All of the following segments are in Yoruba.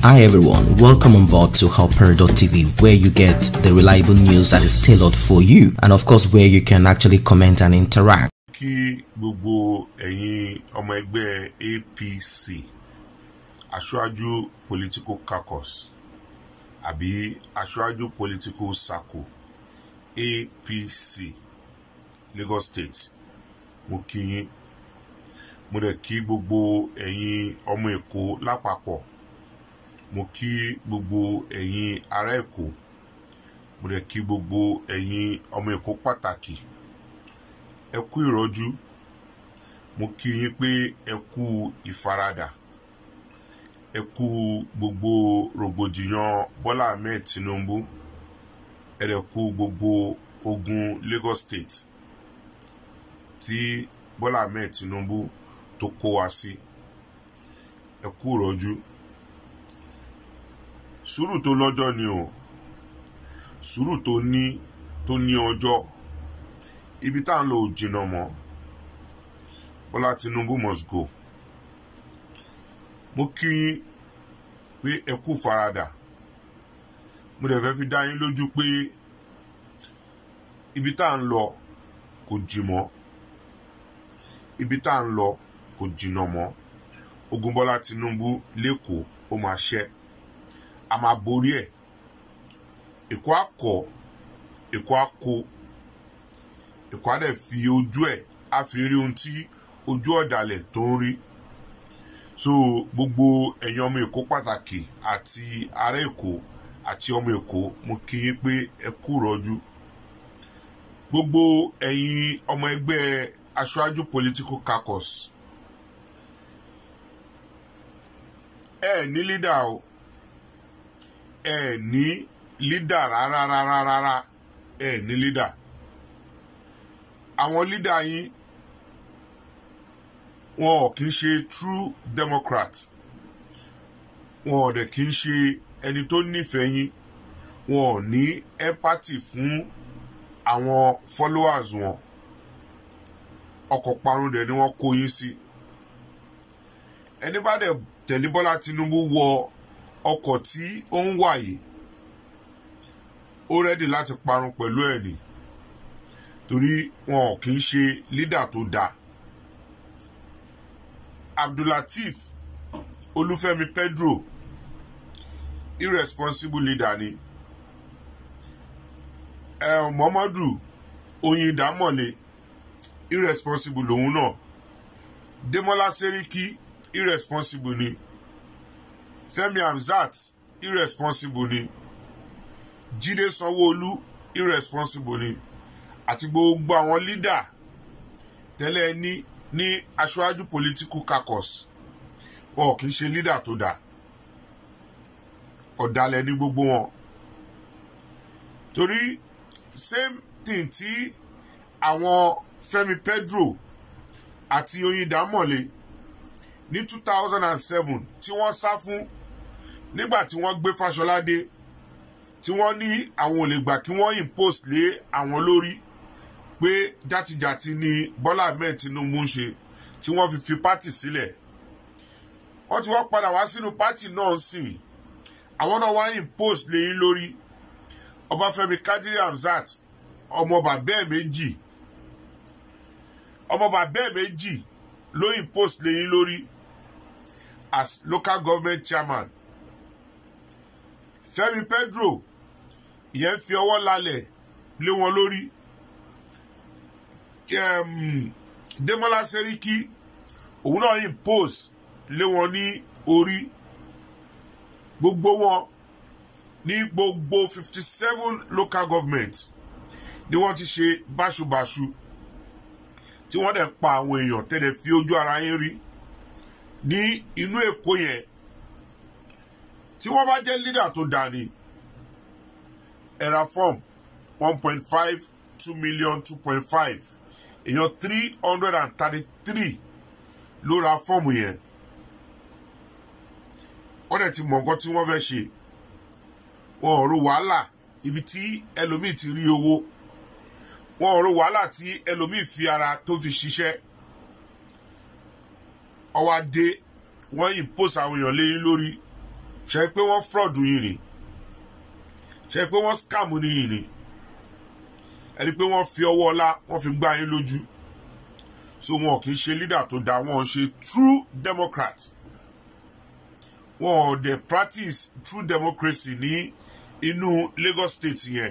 Hi everyone, welcome on board to Helper.tv where you get the reliable news that is tailored for you and of course where you can actually comment and interact. kí gbogbo ẹ̀yin ọmọ ẹgbẹ́ apc aṣáájú political caucus àbí aṣáájú political circle apc lagos state mo kí yín mo dẹ̀ kí gbogbo ẹ̀yin ọmọ èkó lápapọ̀ mo kí gbogbo ẹ̀yin ará èkó mo dẹ̀ kí gbogbo ẹ̀yin ọmọ èkó pàtàkì ẹ kú ìrọ́jú mo kí yín pé ẹ kú ìfaradà ẹ kú gbogbo rògbòdìyàn bọ́lá ahmed tinubu ẹ dẹ̀ kú gbogbo ogun lagos state tí bọ́lá ahmed tinubu tó kó wa sí ẹ kú ìrọ́jú sùúrù tó lọ́jọ́ ni o sùúrù tó ní tó ní ọjọ́ ibi tá à ń lọ ò jìnnà mọ́ bọ́lá tinubu must go mo kí yín pé ẹ kú faradà mo dẹ̀ fẹ́ fi dá yín lójú pé ibi tá à ń lọ kò jì mọ́ ibi tá à ń lọ kò jìnnà mọ́ ogun bọ́lá tinubu lẹ́kọ̀ọ́ ó máa ṣẹ́ a máa borí ẹ̀ èkó akọ èkó akọ èkó á dẹ̀ fi ojú ẹ̀ á fi rí ohun tí ojú ọ̀dàlẹ̀ tó ń rí so gbogbo ẹ̀yin ọmọ èkó pàtàkì àti ará èkó àti ọmọ èkó mo kí yín pé ẹ kú rọ́jú gbogbo ẹ̀yin ọmọ ẹgbẹ́ aṣáájú political caucus ẹ ní lídà o ẹ ní lídà rárá rárá rárá ẹ ní lídà àwọn lídà yín wọn ò kì í ṣe true democrat wọn ò dẹ̀ kì í ṣe ẹni tó nífẹ̀ẹ́ yín wọn ò ní empathy fún àwọn followers wọn ọkọ̀ parun dẹ̀ ni wọ́n kó yín sí ẹni bá dẹ̀ tẹ̀lé bọ́lá tinubu wọ ọkọ̀ tí ó ń wà yìí ó rẹ́dì láti parun pẹ̀lú ẹ̀ ni torí wọn ò kì í ṣe lídà tó dáa abdullateef olúfẹ́mi pedro irresponsible leader ni ẹ muhammadu oyindamọ̀lé irresponsible lòun náà demola seriki irresponsible ni fẹ́mi hamzat irresponsible ni jíde sanwóolu irresponsible ni àti gbogbo àwọn lídà tẹ́lẹ̀ ní ní aṣáájú political caucus wọn kì í ṣe lídà tó dáa ọ̀dàlẹ̀ ní gbogbo wọn torí same thing tí àwọn fẹmi pedro àti oyindamọ̀lé ní two thousand and seven tí wọ́n sá fún nígbà tí wọ́n gbé fàṣọlá dé tí wọ́n ní àwọn ò lè gbà kí wọ́n impose lé àwọn lórí pé játijàti ni bọ́lá ahmed tinubu ń ṣe tí wọ́n fi fi pátì sílẹ̀ wọ́n ti wọ́n padà wá sínú pátì náà sìn àwọn náà wá impose lé yín lórí ọbáfẹ́mi kadiri hamzat ọmọ bàbá ẹ̀ méjì ọmọ bàbá ẹ̀ méjì ló impose lé yín lórí as local government chairman fẹmi pedro ìyẹn fi ọwọ́ lálẹ̀ lé wọn lórí um, demola seriki òun náà impose lé wọn ní orí gbogbo wọn ní gbogbo fifty seven local government ni wọ́n ti ṣe báṣubàṣu tí wọ́n dẹ̀ pa àwọn èèyàn tẹ́lẹ̀ fi ojú ara yín rí ní inú èkó yẹn tí wọ́n bá jẹ́ leader tó dà ní ẹ̀rà form one point five two million two point five èèyàn three hundred and thirty-three ló ra fọ́ọ̀mù yẹn wọ́n dẹ̀ ti mọ̀ nǹkan tí wọ́n fẹ́ ṣe wọn ò ro wàhálà ibi tí ẹlòmíì ti rí owó wọn ò ro wàhálà tí ẹlòmíì fi ara tó fi ṣiṣẹ́ ọwọ́ adé wọ́n impose àwọn èèyàn léyìn lórí ṣe pé wọ́n fraud yìí ni ṣe pé wọ́n scam ní yìí ni ẹni pé wọ́n fi ọwọ́ ọlá wọ́n fi gbá yín lójú so wọn kì í ṣe leader tó dáa wọn ṣe true democrat wọn ò dẹ̀ practice true democracy ní inú Lagos state yẹn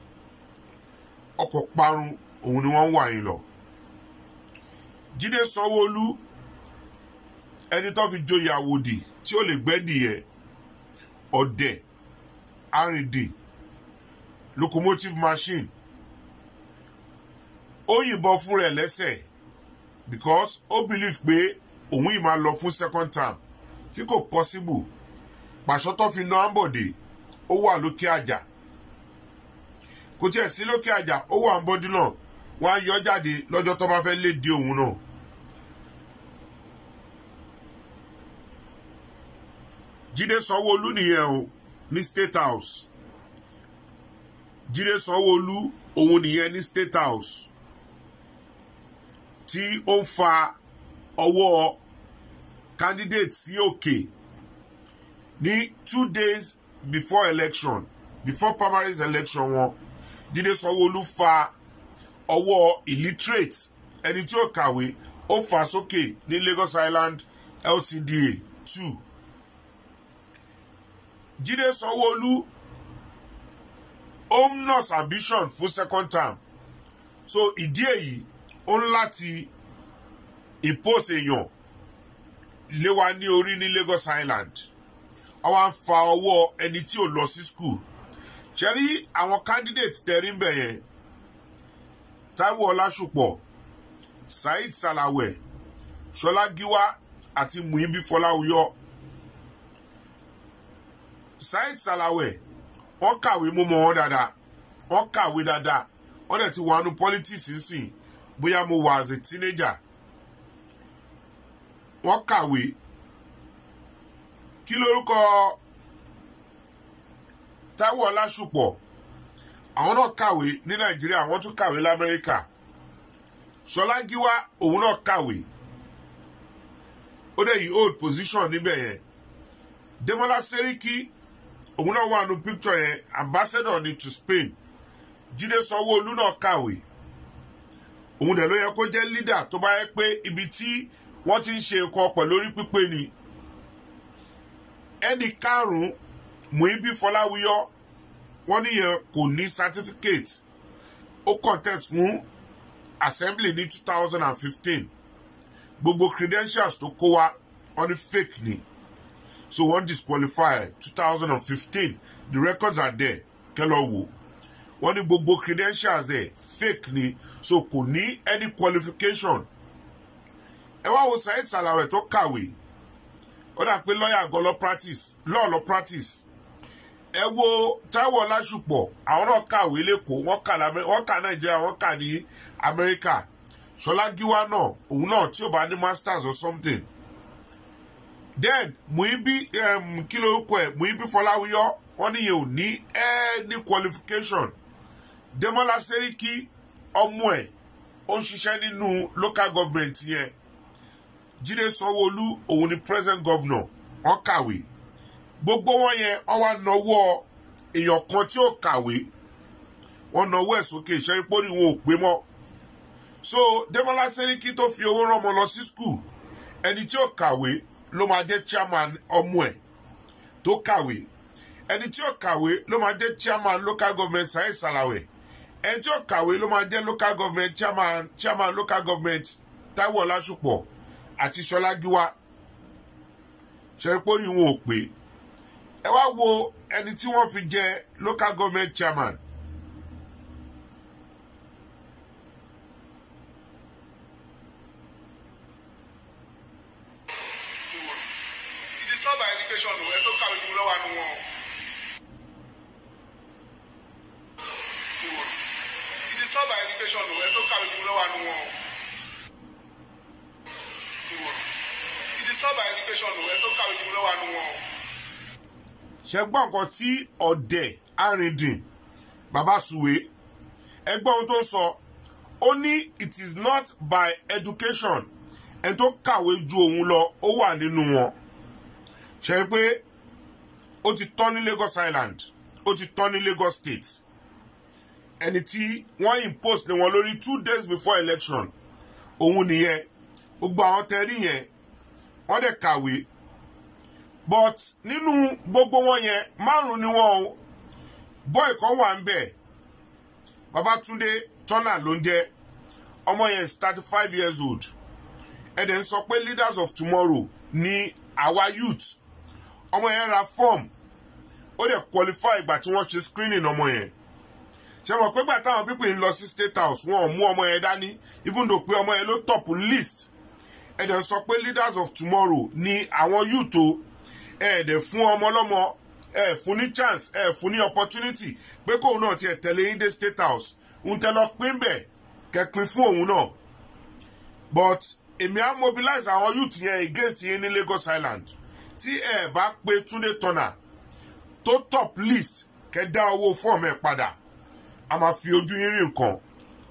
ọkọ̀ parun òun ni wọ́n ń wà yín lọ Jídé Sanwó-Olú ẹni tó fi joyè àwòdì tí ó lè gbẹ́dì yẹn ọ̀dẹ̀ arìndì locomotive machine ó yìnbọn fún rẹ̀ lẹ́sẹ̀ because ó believe pé òun yìí máa lọ fún second term tí kò possible pàṣọ tó fi na ambode ó wà lókè àjà kò tiẹ̀ sí lókè àjà ó wà ń bọ́dún náà wọ́n á yọ jáde lọ́jọ́ tó bá fẹ́ lé di òun náà. Jídé Sanwó-Olú nìyẹn o ní State House Jídé Sanwó-Olú òun nìyẹn ní State House tí ó ń fa ọwọ́ candidate sí òkè ní two days before election before primaries election wọn Jídé Sanwó-Olú fa ọwọ́ illiterate ẹni tí ó kàwé ó fà sókè ní Lagos Island LCDA two Jídé Sanwó-Olú ó ń nurse ambition fún second term so ìdí èyí ó ń láti impose èèyàn lé wa ní orí ní Lagos Island àwa ń fa ọwọ́ ẹni tí ò lọ sí school ṣe rí àwọn candidate tẹ̀rí ń bẹ̀ yẹn Táíwò Ọlásùpọ̀ Saheed Salawẹ Ṣọlá Gíwá àti Muibi Fọláwíyọ Saheed Salawẹ wọ́n kàwé mú mọ́ wọn dáadáa wọ́n kàwé dáadáa wọ́n dẹ̀ ti wà nù politics nsìn bóyá mo wà as a teenager wọ́n kàwé kí lórúkọ Táíwò Ọlásùpọ̀ àwọn náà kàwé ní Nàìjíríà wọ́n tún kàwé l'Amẹ́ríkà Ṣọlá Gíwá òun náà kàwé ó dẹ̀ yí old position níbẹ̀ yẹn Dẹ́mọ́lá Sẹ́ríkì òun náà wà nù picture yẹn ambassador ni to Spain Jídé Sanwó-Olú náà kàwé òun dẹ̀ ló yẹ kó jẹ́ leader tó bá yẹ pé ibi tí wọ́n ti ń ṣe nǹkan pẹ̀lú orí pípé ni ẹnì karùn-ún Muibi Fọláwíyọ wọ́n níyẹn kò ní certificate ó contest fún assembly ní two thousand and fifteen gbogbo credentials tó kó wa wọ́n ní fake ni so wọ́n disqualify two thousand and fifteen the records are there kẹ́lọ́ wò wọ́n ní gbogbo credentials ẹ̀ fake ni so kò ní any qualification ẹ wá wo Saheed Salawẹ tó kàwé ó dà pé lọ́ọ̀yà gan lọ practice lọ́ọ̀ lọ practice ẹ wo Táíwò Ọlásùpọ̀ àwọn náà kàwé lẹ́kọ̀ọ́ wọ́n kà wọ́n kà Nàìjíríà wọ́n kà ní Amẹ́ríkà Ṣọlá Gíwá náà òun náà tí ò bá ní masters or something then Muibi um, kí ló kọ ẹ Muibi Fọláwíyọ wọ́n níyẹn ò ní any qualification Dẹ́mọ́lá Sẹ́ríkì ọmọ ẹ̀ ó ń ṣiṣẹ́ nínú local government yẹn Jídé Sanwó-Olú òun ni present governor wọ́n kàwé gbogbo wọn yẹn wọ́n wá nawọ́ èèyàn kan tí ó kàwé wọ́n nawọ́ ẹ̀ sókè ìṣẹ́rí pórí wọn ò pé mọ́ so Dẹ́mọ́lá Sẹ́ríkì tó fi owó rán ọmọ lọ sí school ẹni tí ó kàwé ló máa jẹ́ chairman ọmọ ẹ̀ tó kàwé ẹni tí ó kàwé ló máa jẹ́ chairman local government Saheed Salawẹ ẹni tí ó kàwé ló máa jẹ́ local government chairman chairman local government Táíwò Ọlásùpọ̀ àti Ṣọlá Gíwá ṣẹ́rípórí wọn ò pé ẹ wá wo ẹni tí wọ́n fi jẹ local government chairman it is not by education o ẹ tó kàwé jù lọ́wọ́ àánú wọn. it is not by education o ẹ tó kàwé jù lọ́wọ́ àánú wọn. it is not by education o ẹ tó kàwé jù lọ́wọ́ àánú wọn. ṣe gbọ́ nǹkan tí ọ̀dẹ̀ arìndìn bàbá Suwe ẹgbọ́n ohun tó ń sọ ó ní it is not by education ẹni tó kàwé ju òun lọ ó wà nínú wọn ṣe pé ó ti tán ní lagos island ó ti tán ní lagos state ẹni tí wọ́n impose lé wọn lórí two days before election òun nìyẹn gbogbo àwọn tẹ́rí yẹn wọ́n dẹ̀ kàwé but nínú gbogbo wọn yẹn márùn ni wọn o boy kan wà ń bẹ̀ babatunde tọ́nà ló ń jẹ́ ọmọ yẹn is thirty five years old ẹ̀dẹ̀ ń sọ pé leaders of tomorrow ní àwa youth ọmọ yẹn ra form ó dẹ̀ qualify ìgbà tí wọ́n ṣe screening ọmọ yẹn ṣe mọ̀ pé gbà táwọn pípìn ń lọ sí state house wọn ò mú ọmọ yẹn dání even though pé ọmọ yẹn ló top list ẹ̀dẹ̀ ń sọ pé leaders of tomorrow ní àwọn youth o ẹ̀ẹ́dẹ̀ fún ọmọ ọlọ́mọ ẹ̀ fún ní chance ẹ̀ fún ní opportunity pé kóun náà tiẹ̀ tẹ̀lé yín dé state house ń tẹ lọ pín bẹ̀ kẹ́pin fún òun náà but èmi á mobilize àwọn youth yẹn against yín ní lagos island tí ẹ bá pe túnde tọ́nà tó top list kẹ́ dá owó fọ́ọ̀mù ẹ̀ padà a máa fi ojú yín rí nǹkan.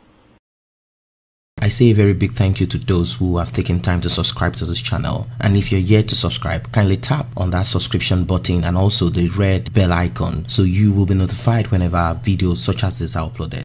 I say a very big thank you to those who have taken time to subscribe to this channel. And if you're yet to subscribe, kindly tap on that subscription button and also the red bell icon so you will be notified whenever videos such as this are uploaded.